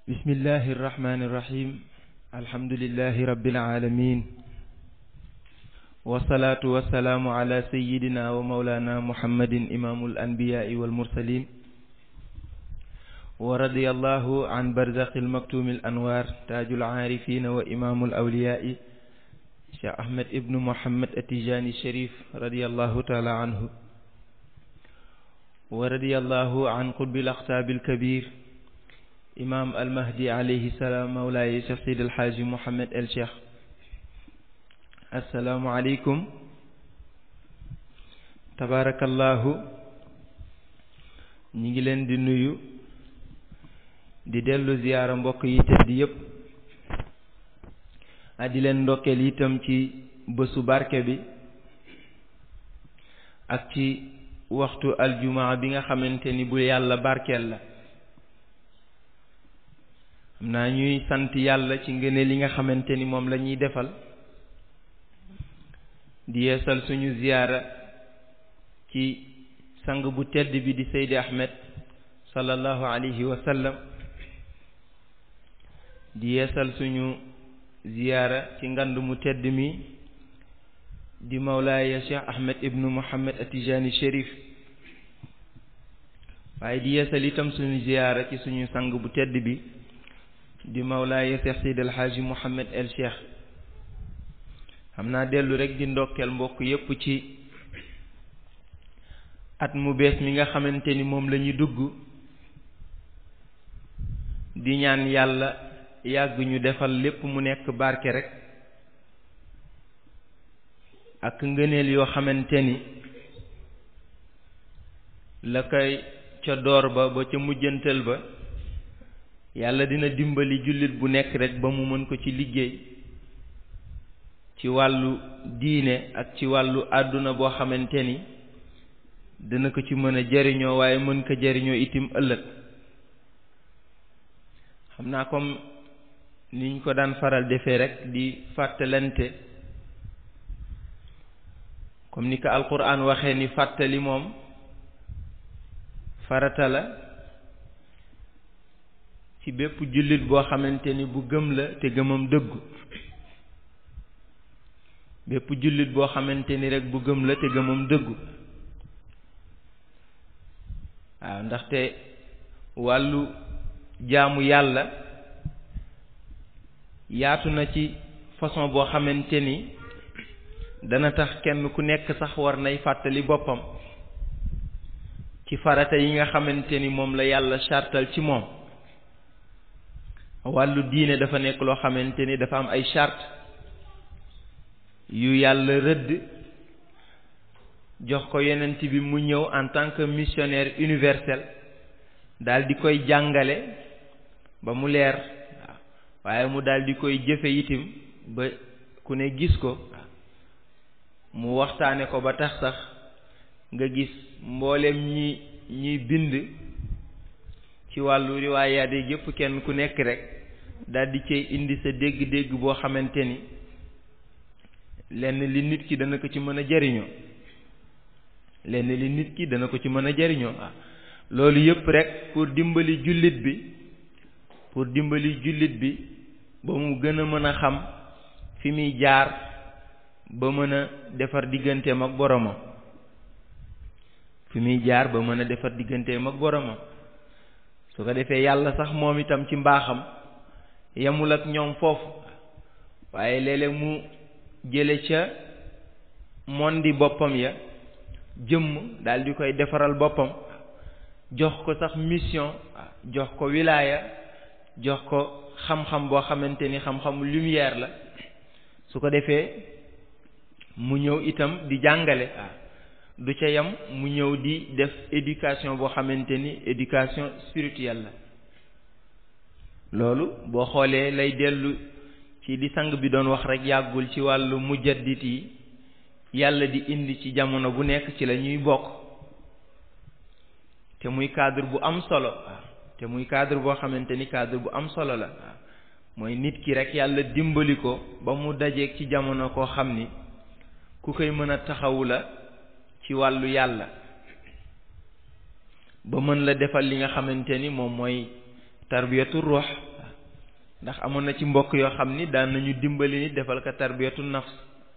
بسم الله الرحمن الرحيم الحمد لله رب العالمين والصلاة والسلام على سيدنا ومولانا محمد إمام الأنبياء والمرسلين ورضي الله عن برزق المكتوم الأنوار تاج العارفين وإمام الأولياء شيخ أحمد ابن محمد التجاني الشريف رضي الله تعالى عنه ورضي الله عن قطب الأقطاب الكبير إمام المهدي عليه السلام مولاي شيخ سيد الحاج محمد الشيخ السلام عليكم تبارك الله ñi ngi leen di nuyu di dellu ziyaara mbokk yi tedd yépp a di leen ndokkeel itam ci bésu barke bi ak ci waxtu aljumaa bi nga xamante ni bu yàlla barkeel la xam naa ñuy sant yàlla ci ngëne li nga xamante ni moom la ñuy defal di yeesal suñu ziyaara ci sang bu tedd bi di Seydi Ahmed sallallahu alayhi wa sallam di yeesal suñu ziyaara ci ngand mu tedd mi di mawlaaya Cheikh Ahmed ibnu Muhammad Atijani Chérif waaye di yeesal itam suñu ziyaara ci suñu sang bu tedd bi di mawlaaya Cheikh Seydi El Hadji Mouhamed El Cheikh xam naa dellu rek di ndokkeel mbokk yépp ci at mu bees mi nga xamante ni moom la ñu dugg di ñaan yàlla yàgg ñu defal lépp mu nekk barke rek ak ngëneel yoo xamante ni la koy ca door ba ba ca mujjantal ba yàlla dina dimbali jullit bu nekk rek ba mu mën ko ci liggéey ci wàllu diine ak ci wàllu àdduna boo xamante ni dina ko ci mën a jariñoo waaye mën ko jariñoo itim ëllëg xam naa comme niñ ko daan faral defee rek di fàttalante comme ni ko alquran waxee ni fàttali moom farata la ci bépp jullit boo xamante ni bu gëm la te gëmam dëggu bépp jullit boo xamante ni rek bu gëm la te gëmam dëggu waaw ndaxte wàllu jaamu yàlla yaatu na ci façon boo xamante ni dana tax kenn ku nekk sax war nay fàttali boppam ci farata yi nga xamante ni moom la yàlla chartal ci moom wàllu diine dafa nekk loo xamante ni dafa am ay charte yu yàlla rëdd jox ko yonent bi mu ñëw en tant que missionnaire universel daal di koy jàngale ba mu leer waaye mu daal di koy jëfe itim ba ku ne gis ko mu waxtaane ko ba tax sax nga gis mboolem ñi ñiy bind ci wàllu riwaayaat yi yépp kenn ku nekk rek daal di cay indi sa dégg-dégg boo xamante ni lenn li nit ki dana ko ci mën a jariñoo lenn li nit ki dana ko ci mën a jariñoo ah loolu yépp rek pour dimbali jullit bi pour dimbali jullit bi ba mu gën a mën a xam fi muy jaar ba mën a defar digganteem ak boromam fi muy jaar ba mën a defar digganteem ak boromam su ko defee yàlla sax moom itam ci mbaaxam yemul ak ñoom foofu waaye léeg-léeg mu jële ca mondi boppam ya jëmm daal di koy defaral boppam jox ko sax mission jox ko wilaaya jox ko xam-xam boo xamante ni xam-xamu lumière la su ko defee mu ñëw itam di jàngale du ca yam mu ñëw di def éducation boo xamante ni éducation spirituelle la loolu boo xoolee lay dellu ci li sang bi doon wax rek yàggul ci wàllu mujaddit yi yàlla di indi ci jamono bu nekk ci la ñuy bokk te muy cadre bu am solo te muy cadre boo xamante ni cadre bu am solo la mooy nit ki rek yàlla dimbali ko ba mu dajeeg ci jamono koo xam ni ku koy mën a taxawu la ci wàllu yàlla ba mën la defal li nga xamante ni moom mooy tarbiyatu ruux ndax amoon na ci mbokk yoo xam ni daan nañu dimbali nit defal ko tarbiyatu nafs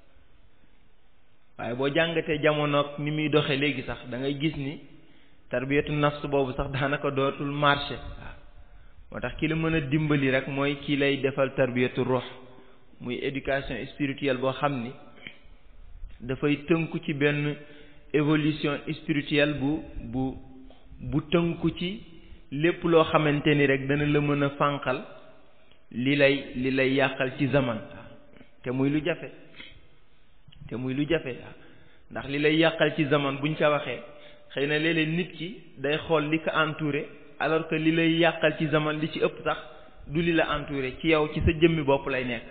waaye boo jàngatee jamono ni muy doxe léegi sax da ngay gis ni tarbiyatu nafs boobu sax daanaka dootul marché waaw moo tax ki la mën a dimbali rek mooy kii lay defal tarbiyatu ruux muy éducation spirituelle boo xam ni dafay tënku ci benn évolution spirituelle bu bu bu tënku ci lépp loo xamante ni rek dana la mën a fànqal li lay li lay yàqal ci zaman te muy lu jafe te muy lu jafe ndax li lay yàqal ci zaman buñ ca waxee xëy na léeg-léeg nit ki day xool li ko entouré alors que li lay yàqal ci zaman li ci ëpp sax du li la entouré ci yow ci sa jëmmi bopp lay nekk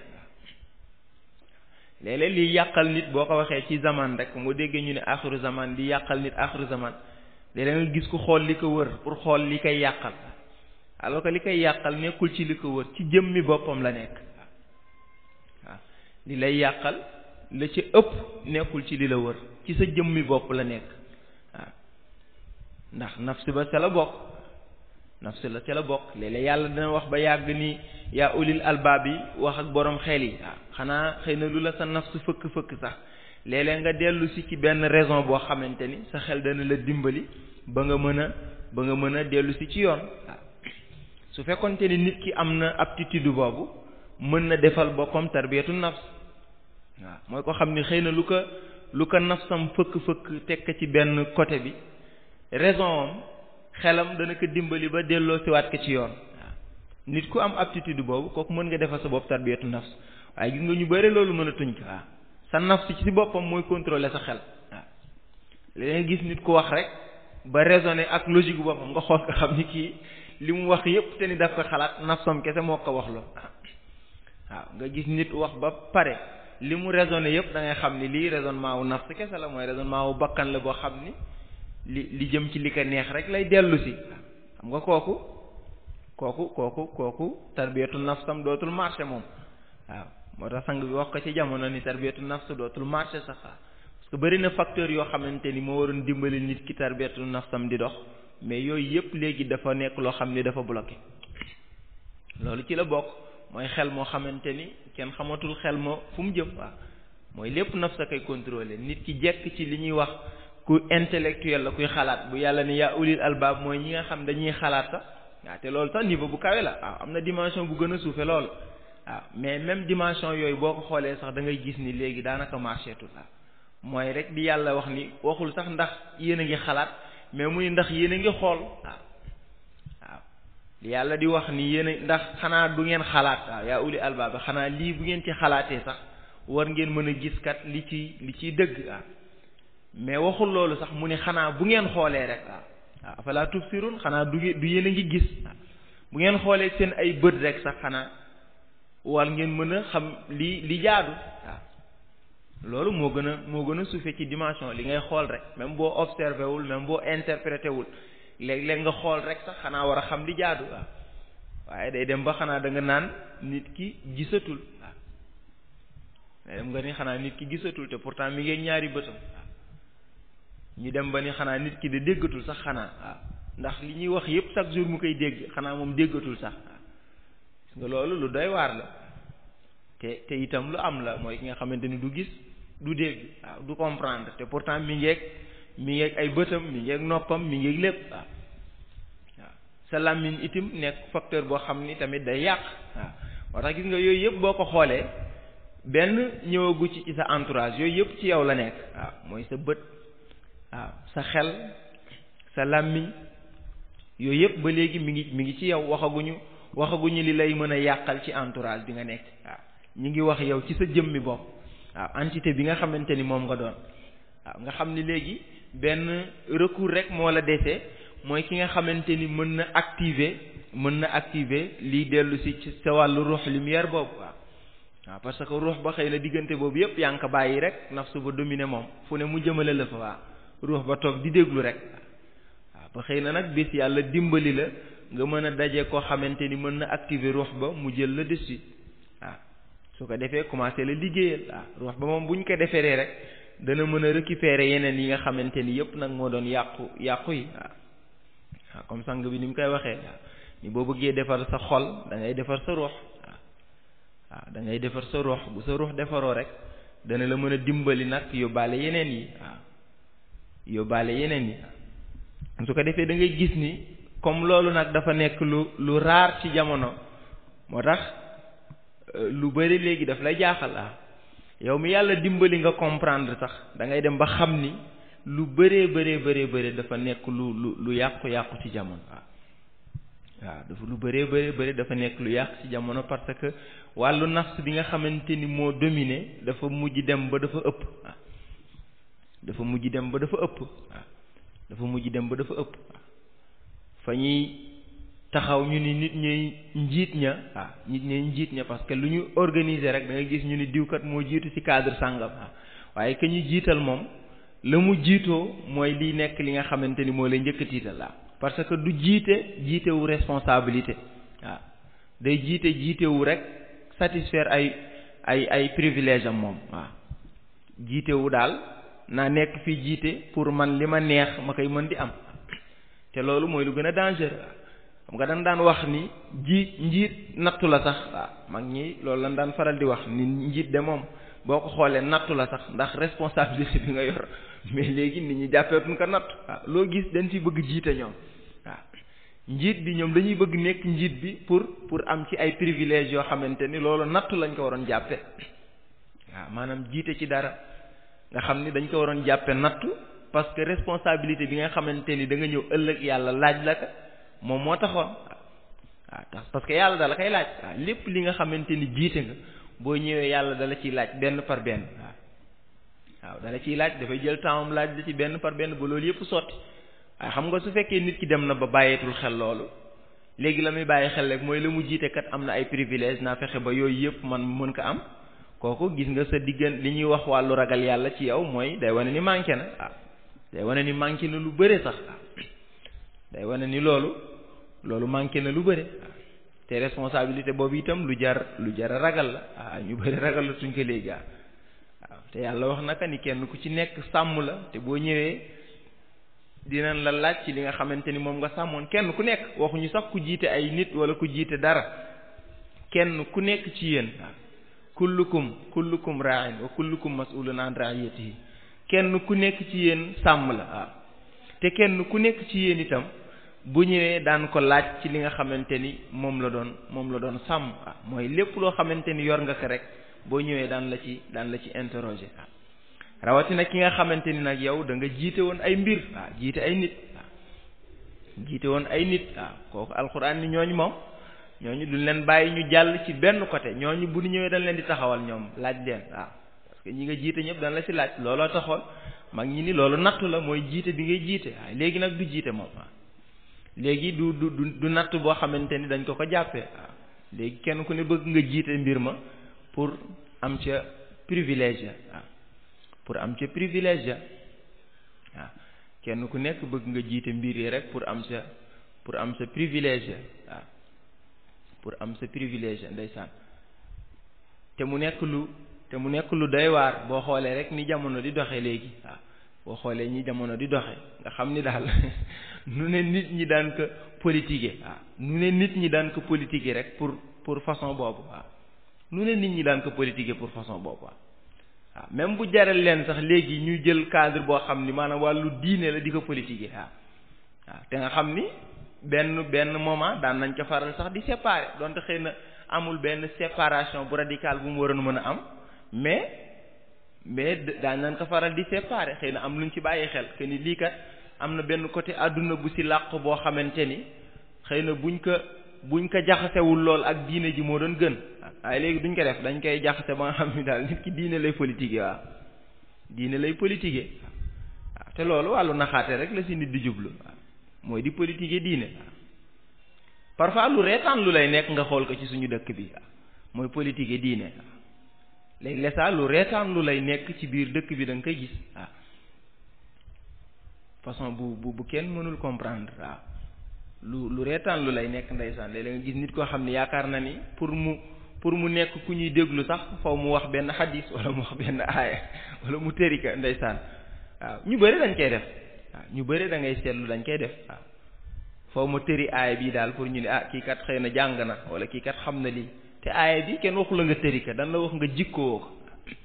léeg-léeg liy yàqal nit boo ko waxee ci zaman rek moo déggee ñu ne axiru zaman di yàqal nit axiru zaman léeg-léeg nga gis ku xool li ko wër pour xool li koy yàqal alors que li koy yàqal nekkul ci li ko wër ci jëmmi boppam la nekk waaw li lay yàqal la ci ëpp nekkul ci li la wër ci sa jëmmi bopp la nekk waaw ndax nafsi ba ca la bokk nafsi la ca la bokk léeg-léeg yàlla dina wax ba yàgg ni yaa ulil albaab yi wax ak borom xel yi waaw xanaa xëy na lu la sa nafsu fëkk-fëkk sax léeg-léeg nga dellu si ci benn raison boo xamante ni sa xel dana la dimbali ba nga mën a ba nga mën a dellu si ci yoon waaw su fekkonte ni nit ki am na aptitude boobu mën na defal boppam tarbiyatu nafs waaw mooy ko xam ni xëy na lu ko lu ko nafsam fëkk-fëkk tekk ci benn côté bi raison am xelam dana ko dimbali ba delloo siwaat ko ci yoon waaw nit ku am aptitude boobu kooku mën nga defal sa bopp tarbiyatu nafs waaye gis nga ñu bëri loolu mën a tuñ ko waaw sa nafs ci boppam mooy contrôler sa xel waaw léegi gis nit ku wax rek ba raisonner ak logique bu boppam nga xool ko xam ni kii li mu wax yépp te ni daf ko xalaat nafsam kese moo ko wax loo waaw nga gis nit wax ba pare li mu raisonné yépp da ngay xam ni lii raisonnement wu nafs kese la mooy raisonnement wu bakkan la boo xam ni li li jëm ci li ko neex rek lay dellu si xam nga kooku kooku kooku kooku tarbiyatu nafsam dootul marché moom waaw moo tax sang bi wax ko ci jamono ni tarbiyatu nafs dootul marché sax parce que bëri na facteur yoo xamante ni moo waroon dimbali nit ki tarbiyatu nafsam di dox mais yooyu yépp léegi dafa nekk loo xam ni dafa bloqué loolu ci la bokk mooy xel moo xamante ni kenn xamatul xel ma fu mu jëm waaw mooy lépp naf sa koy contrôler nit ki jekk ci li ñuy wax ku intellectuel la kuy xalaat bu yàlla ne yaa ulil albaab mooy ñi nga xam dañuy xalaat sax waaw te loolu sax niveau bu kawe la waaw am na dimension bu gën a suufe loolu waaw mais même dimension yooyu boo ko xoolee sax da ngay gis ni léegi daanaka marché tout waaw mooy rek di yàlla wax ni waxul sax ndax yéen a ngi xalaat mais muy ndax yéen a ngi xool waaw waaw li yàlla di wax ni yéen a ndax xanaa du ngeen xalaat waaw yaa uli albaab xanaa lii bu ngeen ci xalaatee sax war ngeen mën a gis kat li ci li ciy dëgg waaw mais waxul loolu sax mu ne xanaa bu ngeen xoolee rek waaw waaw afalaa tubsirun xanaa du du yéen a ngi gis waaw bu ngeen xoolee seen ay bët rek sax xanaa war ngeen mën a xam li li jaadu waaw loolu moo gën a moo gën a suufe ci dimension li ngay xool rek même boo observé wul même boo interprété wul léeg-léeg nga xool rek sax xanaa war a xam li jaadu waaw waaye day dem ba xanaa da nga naan nit ki gisatul waaw day dem nga ni xanaa nit ki gisatul te pourtant mi ngi ñaari bëtam waaw ñu dem ba ni xanaa nit ki de déggatul sax xanaa waaw ndax li ñuy wax yépp chaque jour mu koy dégg xanaa moom déggatul sax waaw gis nga loolu lu doy waar la te te itam lu am la mooy ki nga xamante ni du gis du dégg waaw du comprendre te pourtant mi ngeeg mi ngeeg ay bëtam mi ngeeg noppam mi ngeeg lépp waaw waaw sa làmmiñ itam nekk facteur boo xam ni tamit day yàq waaw moo tax gis nga yooyu yëpp boo ko xoolee benn ñëwagu ci ci sa entourage yooyu yëpp ci yow la nekk waaw mooy sa bët waaw sa xel sa làmmiñ yooyu yëpp ba léegi mi ngi mi ngi ci yow waxaguñu waxaguñu li lay mën a yàqal ci entourage bi nga nekk waaw ñi ngi wax yow ci sa jëmmi bopp waaw entité bi nga xamante ni moom nga doon waaw nga xam ni léegi benn recours rek moo la desee mooy ki nga xamante ni mën na activer mën na activer liy dellu si ci sa wàllu ruux lumière boobu waaw waaw parce que ruux ba xëy na diggante boobu yépp yaa ngi ko bàyyi rek nafsu ba dominer moom fu ne mu jëmale la fa waaw ruux ba toog di déglu rek waaw ba xëy na nag bés yàlla dimbali la nga mën a daje koo xamante ni mën na activer ruux ba mu jël la dessus waaw su ko defee commencé la liggéeyal waaw ruux ba moom bu ñu ko deferee rek dana mën a récupérer yeneen yi nga xamante ni yépp nag moo doon yàqu yàqu yi waaw waaw comme sang bi ni mu koy waxee waaw ni boo bëggee defar sa xol da ngay defar sa ruux waaw waaw da ngay defar sa ruux bu sa ruux defaroo rek dana la mën a dimbali nag yóbbaale yeneen yi waaw yóbbaale yeneen yi su ko defee da ngay gis ni comme loolu nag dafa nekk lu lu raar ci jamono moo tax lu bari léegi daf lay jaaxal ah yow mi yàlla dimbali nga comprendre sax da ngay dem ba xam ni lu bëree bëree bëree bëri dafa nekk lu lu lu yàqu-yàqu ci jamono waaw waaw dafa lu bëree bëree bëri dafa nekk lu yàqu ci jamono parce que wàllu nafs bi nga xamante ni moo dominé dafa mujj dem ba dafa ëpp waaw dafa mujj dem ba dafa ëpp waaw dafa mujj dem ba dafa ëpp waaw fa ñuy taxaw ñu ni nit ñuy njiit ña waaw nit ñuy njiit ña parce que lu ñu organiser rek da nga gis ñu ni diwkat moo jiitu ci cadre sàngam waaw waaye que ñu jiital moom la mu jiitoo mooy liy nekk li nga xamante ni moo lay njëkk a tiital la parce que du jiite jiitewu responsabilité waaw day jiite jiitewu rek satisfaire ay ay ay privilège am moom waaw jiitewu daal naa nekk fii jiite pour man li ma neex ma koy mën di am te loolu mooy lu gën a dangereux xam nga dañ daan wax ni ji njiit nattu la sax waaw mag ñi loolu lañ daan faral di wax ni njiit de moom boo ko xoolee nattu la sax ndax responsabilité bi nga yor mais léegi nit ñi jàppeetuñ ko natt waaw loo gis dañ ci bëgg jiite ñoom waaw njiit bi ñoom dañuy bëgg nekk njiit bi pour pour am ci ay privilèges yoo xamante ni loolu nattu lañ ko waroon jàppe waaw maanaam jiite ci dara nga xam ni dañ ko waroon jàppe nattu parce que responsabilité bi nga xamante ni da nga ñëw ëllëg yàlla laaj la ka moom moo taxoon waaw tax parce que yàlla dala koy laaj waaw lépp li nga xamante ni jiite nga boo ñëwee yàlla dala ciy laaj benn par benn waaw waaw dala ciy laaj dafay jël temps laaj la ci benn par benn ba loolu yëpp sotti waaye xam nga su fekkee nit ki dem na ba bàyyeetul xel loolu léegi la muy bàyyi xel rek mooy la mu jiite kat am na ay privilège naa fexe ba yooyu yëpp man mën ko am kooku gis nga sa diggan li ñuy wax wàllu ragal yàlla ci yow mooy day wane ni manqué na waaw day wane ni manqué na lu bëre sax waaw day wane ni loolu loolu manqué na lu bëre waaw te responsabilité boobu itam lu jar lu jar a ragal la waaw ñu bëri ragal la suñ ko léegi waaw te yàlla wax naka ni kenn ku ci nekk sàmm la te boo ñëwee dinañ la laaj ci li nga xamante ni moom nga sàmmoon kenn ku nekk waxuñu sax ku jiite ay nit wala ku jiite dara kenn ku nekk ci yéen waaw kullukum kullukum ra'in wa kullukum mas'ulun an ra'iyatihi kenn ku nekk ci yéen sàmm la waaw te kenn ku nekk ci yéen itam bu ñëwee daan ko laaj ci li nga xamante ni moom la doon moom la doon sàmm waaw mooy lépp loo xamante ni yor nga ko rek boo ñëwee daan la ci daan la ci interroger waaw rawatina ki nga xamante ni nag yow da nga jiite woon ay mbir waaw jiite ay nit waaw jiite woon ay nit waaw kooku alxuraan ni ñooñu moom ñooñu duñ leen bàyyi ñu jàll ci benn côté ñooñu bu ñu ñëwee dañ leen di taxawal ñoom laaj leen waaw parce que ñi nga jiite ñëpp dañ la ci laaj looloo taxoon mag ñi ni loolu nattu la mooy jiite bi ngay jiite waaye léegi nag du jiite moom waaw léegi du du du natt boo xamante ni dañ ko ko jàppee waaw léegi kenn ku ne bëgg nga jiite mbir ma pour am ca privilège waaw pour am ca privilège waaw kenn ku nekk bëgg nga jiite mbir yi rek pour am sa pour am sa privilège waaw pour am sa privilège ndeysaan te mu nekk lu te mu nekk lu doy waar boo xoolee rek ni jamono di doxe léegi waaw boo xoolee ñi jamono di doxe nga xam ni daal nu ne nit ñi daan ko politiquer waaw nu ne nit ñi daan ko politiquer rek pour pour façon boobu waaw nu ne nit ñi daan ko politiquer pour façon boobu waaw waaw même bu jaral leen sax léegi ñu jël cadre boo xam ni maanaam wàllu diine la di ko politiquer waaw waaw te nga xam ni benn benn moment daan nañ ko faral sax di séparer donte xëy na amul benn séparation bu radicale bu mu waroon mën a am mais mais daan nañ ko faral di séparer xëy na am luñ ci bàyyi xel que ni lii kat am na benn côté àdduna bu si làq boo xamante ni xëy na buñ ko buñ ko jaxasewul lool ak diine ji moo doon gën waaye léegi duñ ko def dañ koy jaxase ba nga xam ni daal nit ki diine lay politiquer waaw diine lay politiquer waaw te loolu wàllu naxaate rek la si nit di jublu waaw mooy di politiquer diine waaw parfois lu reetaan lu lay nekk nga xool ko ci suñu dëkk bi waaw mooy politiquer diine waaw léegi lesaa lu reetaan lu lay nekk ci biir dëkk bi da nga koy gis waaw façon bu bu bu kenn mënul comprendre waaw lu lu reetaan lu lay nekk ndeysaan léeg-léeg nga gis nit koo xam ne yaakaar na ni pour mu pour mu nekk ku ñuy déglu sax faw mu wax benn xadis wala mu wax benn aaya wala mu tërika ndeysaan waaw ñu bëri dañ koy def waaw ñu bëri da ngay seetlu dañ koy def waaw faw ma tëri aaya bii daal pour ñu ne ah kii kat xëy na jàng na wala kii kat xam na lii te te aaya bi kenn waxu la nga tëri ka dan la wax nga jikkoo ko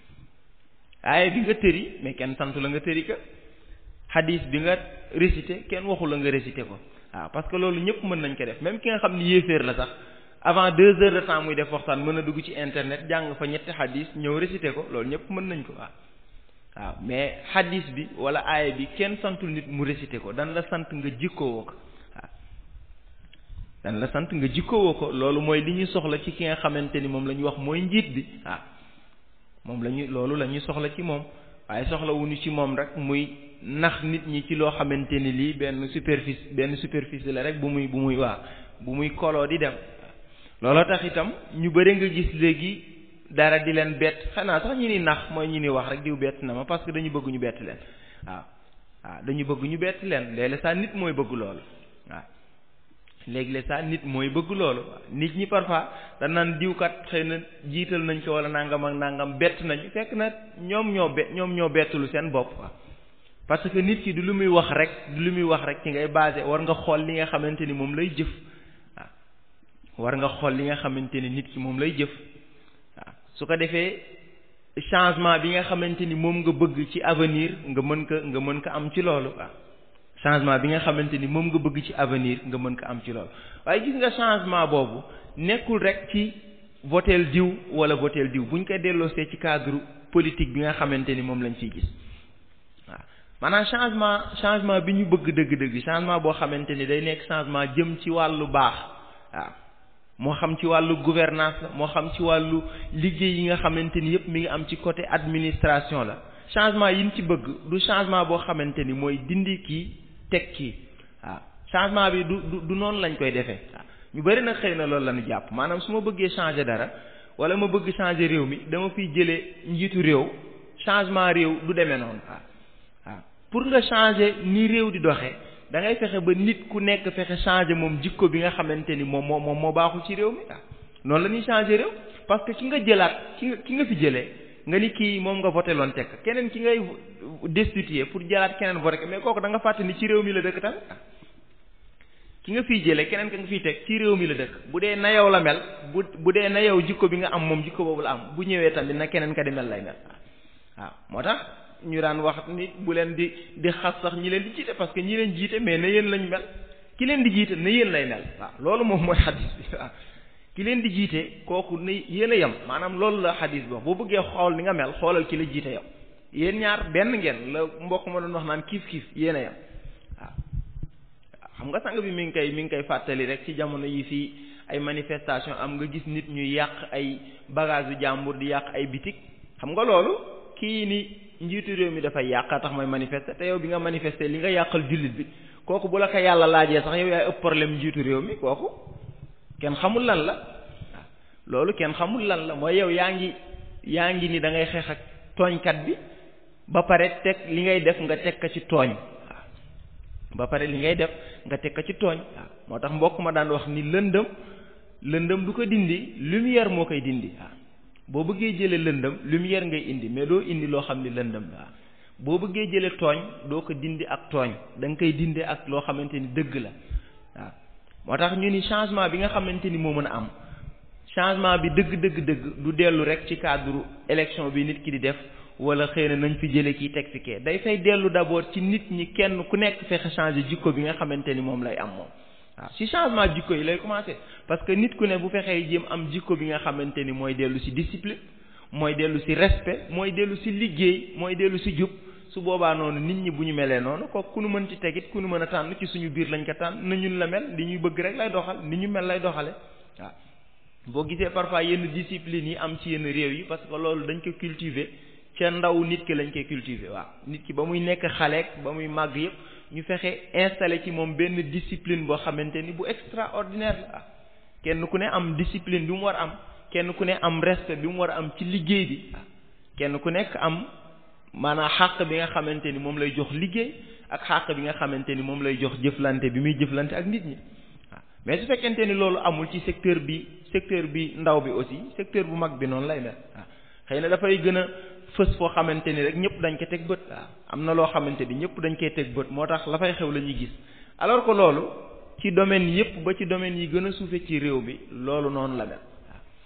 aaya bi nga tëri mais kenn santu la nga tëri ka hadis bi nga récité kenn waxu la nga récité ko waaw parce que loolu ñëpp mën nañ ko def même ki nga xam ni yéeféer la sax avant deux heures de temps muy def waxtaan mën a dugg ci internet jàng fa ñetti hadis ñëw récité ko loolu ñëpp mën nañ ko waaw waaw mais hadis bi wala aaya bi kenn santul nit mu récité ko dan la sant nga jikkoo ko waaw dan la sant nga jikkoo ko loolu mooy li ñuy soxla ci ki nga xamante ni moom la ñuy wax mooy njiit bi waaw moom la ñuy loolu la ñuy soxla ci moom waaye soxla wuñu ci moom rek muy nax nit ñi ci loo xamante ni lii benn superficie benn superficie la rek bu muy bu muy waa bu muy koloo di dem looloo tax itam ñu bëri nga gis léegi dara di leen bett xanaa sax ñi ni nax mooy ñi ni wax rek diw bett na ma parce que dañu bëgg ñu bett leen waaw waaw dañu bëgg ñu bett leen léeg-léeg saa nit mooy bëgg loolu waaw léegi-léeg saa nit mooy bëgg loolu nit ñi parfois da naan diwkat xëy na jiital nañ ko wala nangam ak nangam bett nañu fekk na ñoom ñoo be ñoom ñoo bettulu seen bopp parce que nit ki du lu muy wax rek du lu muy wax rek ci ngay basé war nga xool li nga xamante ni moom lay jëf waaw war nga xool li nga xamante ni nit ki moom lay jëf waaw su ko defee changement bi nga xamante ni moom nga bëgg ci avenir nga mën ko nga mën ko am ci loolu waaw changement bi nga xamante ni moom nga bëgg ci avenir nga mën ko am ci loolu waaye gis nga changement boobu nekkul rek ci votel diw wala votel diw buñ ko delloosee ci cadre politique bi nga xamante ni moom lañ fiy gis waaw maanaam changement changement bi ñu bëgg dëgg-dëgg changement boo xamante ni day nekk changement jëm ci wàllu baax waaw moo xam ci wàllu gouvernance la moo xam ci wàllu liggéey yi nga xamante ni yëpp mi ngi am ci côté administration la changement yi ñu ci bëgg du changement boo xamante ni mooy dindi kii teg kii waaw changement bi du du du noonu lañ koy defee waaw ñu bëri nag xëy na loolu la ñu jàpp maanaam su ma bëggee changer dara wala ma bëgg changer réew mi dama fiy jëlee njiitu réew changement réew du demee noonu waaw waaw pour nga changer ni réew di doxee da ngay fexe ba nit ku nekk fexe changer moom jikko bi nga xamante ni moom moo moom moo baaxul ci réew mi waaw noonu la ñuy changer réew parce que ki nga jëlaat ki nga ki nga fi jëlee nga ni kii moom nga voté loon tekk keneen ki ngay destituer pour jëlaat keneen voté mais kooku da nga fàtte ni ci réew mi la dëkk tamit ki nga fiy jëlee keneen ka nga fiy teg ci réew mi la dëkk bu dee na yow la mel bu bu dee na yow jikko bi nga am moom jikko boobu la am bu ñëwee tamit na keneen ka di mel lay mel waaw moo tax ñu daan wax nit bu leen di di xas sax ñi leen di jiite parce que ñi leen jiite mais na yéen lañ mel ki leen di jiite na yéen lay mel waaw loolu moom mooy xadis bi waaw ki leen di jiite kooku na yéen a yem maanaam loolu la xadis bi wax boo bëggee xool ni nga mel xoolal ki la jiite yow yéen ñaar benn ngeen la mbokk ma doon wax naan kiif kiif yéen a yem waaw xam nga sang bi mi ngi koy mi ngi koy fàttali rek ci jamono yi fii ay manifestation am nga gis nit ñuy yàq ay bagage yu jàmbur di yàq ay bitik xam nga loolu kii ni njiitu réew mi dafay yàq tax mooy manifester te yow bi nga manifester li nga yàqal jullit bi kooku bu la ko yàlla laajee sax yow yaay ëpp problème njiitu réew mi kooku kenn xamul lan la waaw loolu kenn xamul lan la mooy yow yaa ngi yaa ngi ni da ngay xeex ak tooñkat bi ba pare teg li ngay def nga teg ko ci tooñ waaw ba pare li ngay def nga teg ko ci tooñ waaw moo tax mbokk ma daan wax ni lëndëm lëndëm du ko dindi lumière moo koy dindi waaw boo bëggee jëlee lëndëm lumière ngay indi mais doo indi loo xam ni lëndëm la boo bëggee jëlee tooñ doo ko dindi ak tooñ da nga koy dindi ak loo xamante ni dëgg la waaw moo tax ñu ni changement bi nga xamante ni moo mën a am changement bi dëgg dëgg dëgg du dellu rek ci cadre élection bi nit ki di def wala xëy na nañ fi jëlee kii teg fi kee day fay dellu d'abord ci nit ñi kenn ku nekk fexe changer jikko bi nga xamante ni moom lay am moom waaw ci changement jikko yi lay commencer parce que nit ku ne bu fexee jéem am jikko bi nga xamante ni mooy dellu ci discipline mooy dellu ci respect mooy dellu ci liggéey mooy dellu ci jub su boobaa noonu nit ñi bu ñu melee noonu kooku ku nu mën ci tegit ku nu mën a tànn ci suñu biir lañ ko tànn na ñun la mel li ñuy bëgg rek lay doxal ni ñu mel lay doxale waaw boo gisee parfois yenn discipline yi am ci yenn réew yi parce que loolu dañ ko cultiver ca ndaw nit ki lañ koy cultiver waaw nit ki ba muy nekk xaleek ba muy màgg yëpp ñu fexe installé ci moom benn discipline boo xamante ni bu extraordinaire la kenn ku ne am discipline bi mu war a am kenn ku ne am respect bi mu war a am ci liggéey bi kenn ku nekk am maanaam xàq bi nga xamante ni moom lay jox liggéey ak xàq bi nga xamante ni moom lay jox jëflante bi muy jëflante ak nit ñi waaw mais su fekkente ni loolu amul ci secteur bi secteur bi ndaw bi aussi secteur bu mag bi noonu lay mel waaw xëy na dafay gën a fës foo xamante ni rek ñëpp dañ ko teg bët waaw am na loo xamante ni ñëpp dañ koy teg bët moo tax la fay xew la ñuy gis alors que loolu ci domaine yëpp ba ci domaine yi gën a suufe ci réew bi loolu noonu la mel waaw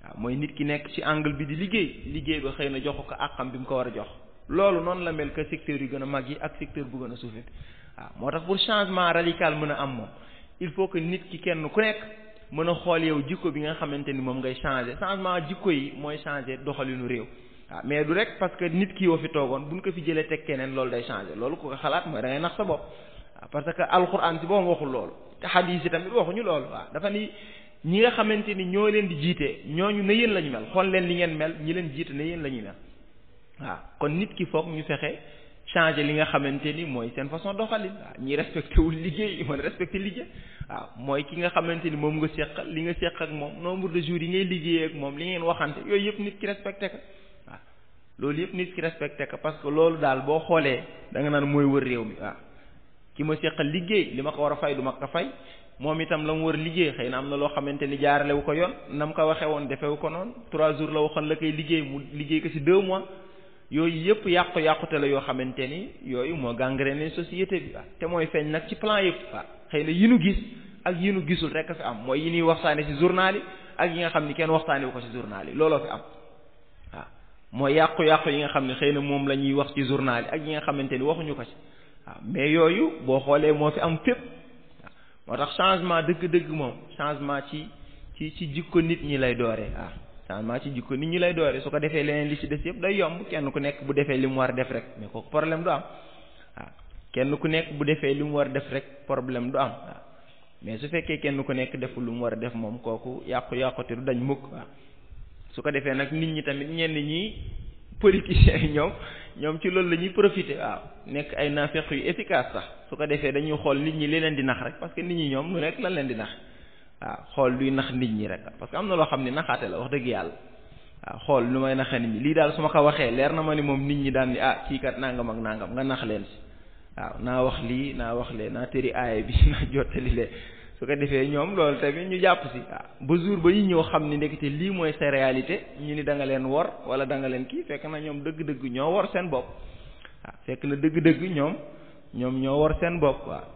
waaw mooy nit ki nekk ci angle bi di liggéey liggéey ba xëy na joxu ko àqam bi mu ko war a jox loolu noonu la mel que secteur yu gën a mag yi ak secteur bu gën a suufi waaw moo tax pour changement radical mën a am moom il faut que nit ki kenn ku nekk mën a xool yow jikko bi nga xamante ni moom ngay changer changement jikko yi mooy changer doxalinu réew waaw mais du rek parce que nit ki yoo fi toogoon buñ ko fi jëlee teg keneen loolu day changer loolu ku ko xalaat mooy da ngay nax sa bopp waaw parce que alxuraan si boobu waxul loolu te xadiis yi tamit waxuñu loolu waaw dafa ni ñi nga xamante ni ñoo leen di jiite ñooñu ne yéen la ñu mel xool leen li ngeen mel ñi leen jiite ne yéen la ñuy mel waaw kon nit ki foog ñu fexe changer li nga xamante ni mooy seen façon doxalin waaw ñi respecté wul liggéey mën respecté liggéey waaw mooy ki nga xamante ni moom nga seqal li nga seq ak moom nombre de jours yi ngay liggéeyee ak moom li ngeen waxante yooyu yëpp nit ki respecté ko waaw loolu yëpp nit ki respecté ko parce que loolu daal boo xoolee da nga naan mooy wër réew mi waaw ki ma seqal liggéey li ma ko war a fay du ma ko fay moom itam la mu war liggéey xëy na am na loo xamante ni jaarale wu ko yoon na mu ko waxee woon defewu ko noonu trois jours la waxoon la koy liggéey mu liggéey ko ci deux mois yooyu yëpp yàqu yàqute la yoo xamante ni yooyu moo gangréné société bi waaw te mooy feeñ nag ci plan yëpp waaw xëy na yi nu gis ak yi nu gisul rek a fi am mooy yi ñuy waxtaane ci journal yi ak yi nga xam ni kenn waxtaane wu ko ci journal yi looloo fi am waaw mooy yàqu-yàqu yi nga xam ne xëy na moom la ñuy wax ci journal yi ak yi nga xamante ni waxuñu ko ci waaw mais yooyu boo xoolee moo fi am fépp waaw moo tax changement dëgg-dëgg moom changement ci ci ci jikko nit ñi lay dooree waaw changement ci jikko nit ñi lay dooree su ko defee leneen li ci des yëpp day yomb kenn ku nekk bu defee li mu war def rek mais kooku problème du am waaw kenn ku nekk bu defee li mu war def rek problème du am waaw mais su fekkee kenn ku nekk deful lu mu war a def moom kooku yàqu-yàqute du dañ mukk waaw su ko defee nag nit ñi tamit ñenn ñi politiciens yi ñoom ñoom ci loolu la ñuy profiter waaw nekk ay naafeq yu efficace sax su ko defee dañuy xool nit ñi li leen di nax rek parce que nit ñi ñoom lu nekk lan leen di nax waaw xool luy nax nit ñi rek parce que am na loo xam ne naxaate la wax dëgg yàlla waaw xool lu may naxa nit ñi lii daal su ma ko waxee leer na ma ni moom nit ñi daan ni ah kii kat nangam ak nangam nga nax leen si waaw naa wax lii naa wax lee naa tëri aaya bi naa jottali lee su ko defee ñoom loolu tamit ñu jàpp si waaw ba jour ba ñu ñëw xam ni ndekete lii mooy sa réalité ñu ni da nga leen wor wala da nga leen kii fekk na ñoom dëgg-dëgg ñoo wor seen bopp waaw fekk na dëgg-dëgg ñoom ñoom ñoo wor seen bopp waaw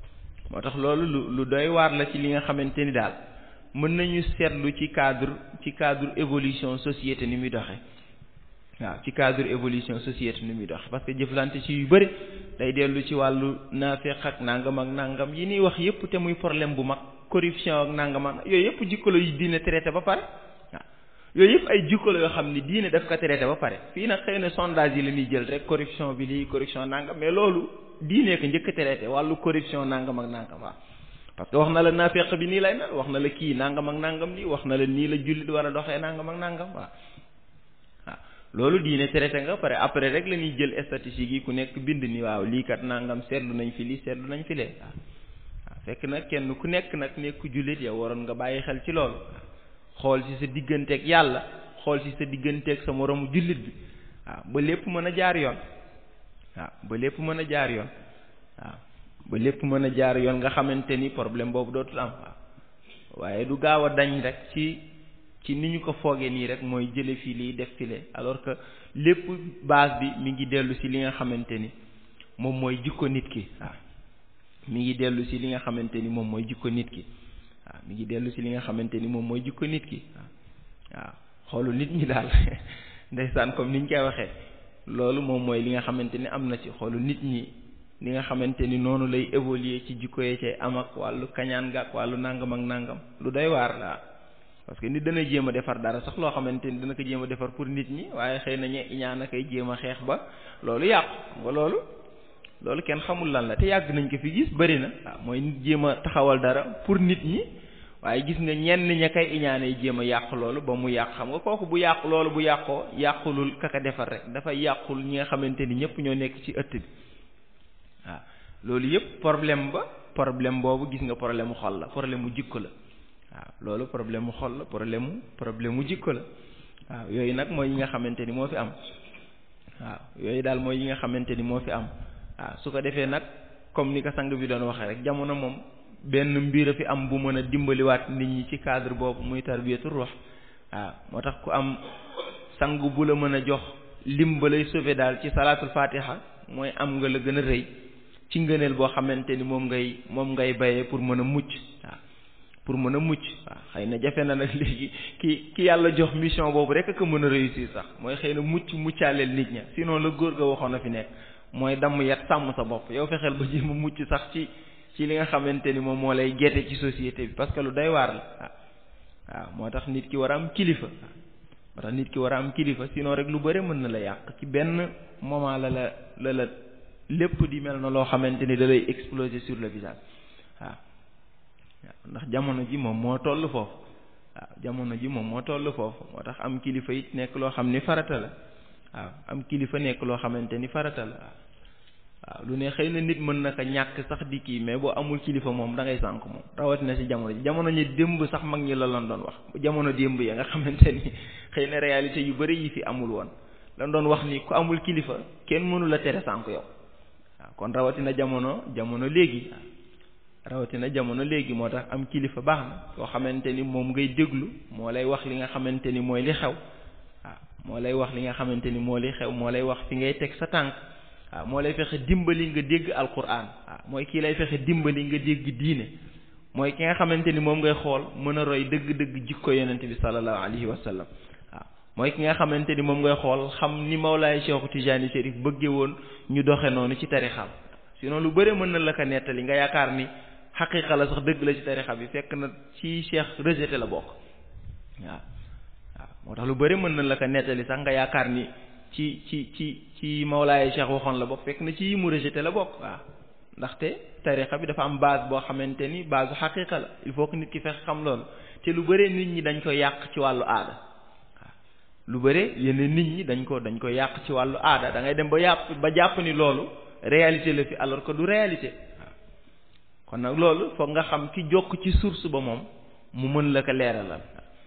moo tax loolu lu lu doy waar la ci li nga xamante ni daal mën nañu seetlu ci cadre ci cadre évolution société ni muy doxe waaw ci cadre évolution société ni muy doxe parce que jëflante ci yu bëri day dellu ci wàllu naafeq ak nangam ak nangam yi ñuy wax yëpp te muy problème bu mag corruption ak nangam ak yooyu yëpp jikko la yu diine traité ba pare waaw yooyu yëpp ay jikko la yoo xam ni diine daf ko traité ba pare fii nag xëy na sondage yi la ñuy jël rek corruption bi lii corruption nangam mais loolu diine ko njëkk a traité wàllu corruption nangam ak nangam waaw parce que wax na la naafeq bi nii lay mel wax na la kii nangam ak nangam lii wax na la nii la jullit war a doxee nangam ak nangam waaw waaw loolu diine traité nga pare après rek la ñuy jël statistiques yi ku nekk bind ni waaw lii kat nangam seetlu nañ fi lii seetlu nañ fi lee waaw waaw fekk nag kenn ku nekk nag nekku jullit yow waroon nga bàyyi xel ci loolu xool ci sa digganteeg yàlla xool ci sa digganteeg sa moromu jullit bi waaw ba lépp mën a jaar yoon waaw ba lépp mën a jaar yoon waaw ba lépp mën a jaar yoon nga xamante ni problème boobu dootul am waaw waaye du gaaw a dañ rek ci ci ni ñu ko foogee nii rek mooy jële fii lii def file alors que lépp base bi mi ngi dellu ci li nga xamante ni moom mooy jikko nit ki waaw mi ngi dellu ci li nga xamante ni moom mooy jikko nit ki waaw mi ngi dellu ci li nga xamante ni moom mooy jikko nit ki waaw waaw xoolu nit ñi daal ndeysaan comme ni ñu koy waxee loolu moom mooy li nga xamante ni am na ci xoolu nit ñi li nga xamante ni noonu lay évoluer ci jikko yee cay am ak wàllu kañaan ga ak wàllu nangam ak nangam lu doy waar la parce que nit dana jéem a defar dara sax loo xamante ni dana ko jéem a defar pour nit ñi waaye xëy na ñe ñaan a koy jéem a xeex ba loolu yàqu nga loolu loolu kenn xamul lan la te yàgg nañ ko fi gis bëri na waaw mooy nit jéem a taxawal dara pour nit ñi waaye gis nga ñenn ña koy iñaanay jéem a yàq loolu ba mu yàq xam nga kooku bu yàq loolu bu yàqoo yàqulul kaka defar rek dafa yàqul ñi nga xamante ni ñëpp ñoo nekk ci ëtt bi waaw loolu yëpp problème ba problème boobu gis nga problème mu xol la problème mu jikko la waaw loolu problème mu xol la problème mu problème mu jikko la waaw yooyu nag mooy yi nga xamante ni moo fi am waaw yooyu daal mooy yi nga xamante ni moo fi am waaw su ko defee nag comme ni ko sang bi doon waxee rek jamono moom benn mbir a fi am bu mën a dimbaliwaat nit ñi ci cadre boobu muy tarbiyatu ruux waaw moo tax ku am sang bu la mën a jox lim ba lay sauver daal ci salaatul fatiha mooy am nga la gën a rëy ci ngëneel boo xamante ni moom ngay moom ngay bayee pour mën a mucc waaw pour mën a mucc waaw xëy na jafe na nag léegi ki ki yàlla jox mission boobu rek ko mën a réussir sax mooy xëy na mucc muccaaleel nit ña sinon la góor ga waxoon na fi nekk mooy damm yat sàmm sa bopp yow fexeel ba jéem a mucc sax ci ci li nga xamante ni moom moo lay gete ci société bi parce que lu day waar la waaw waaw moo tax nit ki war a am kilifa moo tax nit ki war a am kilifa sinon rek lu bëre mën na la yàq ci benn moment la la la la lépp di mel na loo xamante ni da lay exploser sur le visage waaw waaw ndax jamono ji moom moo toll foofu waaw jamono ji moom moo toll foofu moo tax am kilifa it nekk loo xam ni farata la waaw am kilifa nekk loo xamante ni farata la waaw waaw lu ne xëy na nit mën na ko ñàkk sax di kii mais boo amul kilifa moom da ngay sànk moom rawatina ci jamono ji jamono ñi démb sax mag ñi la lan doon wax jamono démb ya nga xamante ni xëy na réalité yu bari yi fi amul woon lan doon wax ni ku amul kilifa kenn mënu la tere sànk yow waaw kon rawatina jamono jamono léegi rawatina jamono léegi moo tax am kilifa baax na koo xamante ni moom ngay déglu moo lay wax li nga xamante ni mooy li xew waaw moo lay wax li nga xamante ni moo li xew moo lay wax fi ngay teg sa tànk waaw moo lay fexe dimbali nga dégg alquran waaw mooy kii lay fexe dimbali nga dégg diine mooy ki nga xamante ni moom ngay xool mën a roy dëgg-dëgg jikko yonente bi sallallahu alayhi wa sallam waaw mooy ki nga xamante ni moom ngay xool xam ni Mawlaay Cheikh Tijani Chérif bëgge woon ñu doxe noonu ci tarixam sinon lu bëre mën na la ko nettali nga yaakaar ni xaqiqa la sax dëgg la ci tarixa bi fekk na ci cheikh rejeté la bokk waaw waaw moo tax lu bëri mën na la ko nettali sax nga yaakaar ni ci ci ci ci mawlaaye cheikh waxoon la bokk fekk na ci yi mu rejeté la bokk waaw ndaxte tarixa bi dafa am base boo xamante ni base xaqiqa la il faut que nit ki fex xam loolu te lu bëre nit ñi dañ ko yàq ci wàllu aada waaw lu bëre yenn nit ñi dañ ko dañ ko yàq ci wàllu aada da ngay dem ba yàpp ba jàpp ni loolu réalité la fi alors que du réalité kon nag loolu foog nga xam ki jokk ci source ba moom mu mën la ko leeralal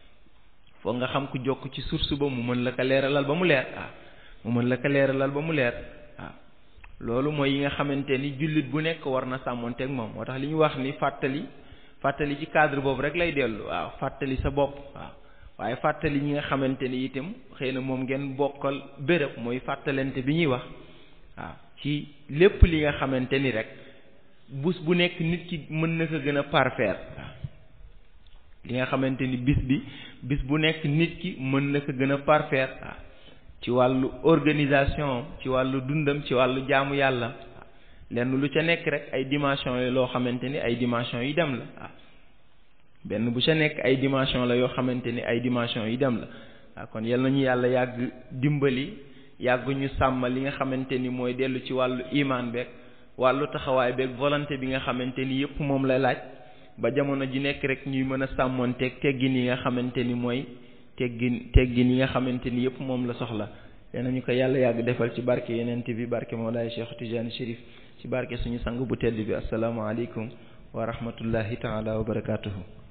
foog nga xam ku jokk ci source ba mu mën la ko leeralal ba mu leer waaw mu mën la ko leeralal ba mu leer waaw loolu mooy yi nga xamante ni jullit bu nekk war na sàmmonteeg moom moo tax li ñu wax ni fàttali fàttali ci cadre boobu rek lay dellu waaw fàttali sa bopp waaw waaye fàttali ñi nga xamante ni itam xëy na moom ngeen bokkal béréb mooy fàttalante bi ñuy wax waaw ci lépp li nga xamante ni rek bus bu nekk nit ki mën na ko gën a parfaire li nga xamante ni bis bi bis bu nekk nit ki mën na ko gën a parfaire ci wàllu organisation ci wàllu dundam ci wàllu jaamu yàlla lenn lu ca nekk rek ay dimension yi loo xamante ni ay dimension yi dem la waaw benn bu ca nekk ay dimension la yoo xamante ni ay dimension yi dem la waaw kon yal nañu yàlla yàgg dimbali yàgg ñu sàmm li nga xamante ni mooy dellu ci wàllu imaan beeg wàllu taxawaay beeg volonté bi nga xamante ni yëpp moom la laaj ba jamono ji nekk rek ñuy mën a sàmmoonteeg teggin yi nga xamante ni mooy teggin teggin yi nga xamante ni yëpp moom la soxla yal nañu ko yàlla yàgg defal ci barke yenent bi barke Mawlaay Cheikh Tijani Chérif ci barke suñu sang bu tedd bi asalaamaaleykum wa rahmatullahi taala wa barakatuhu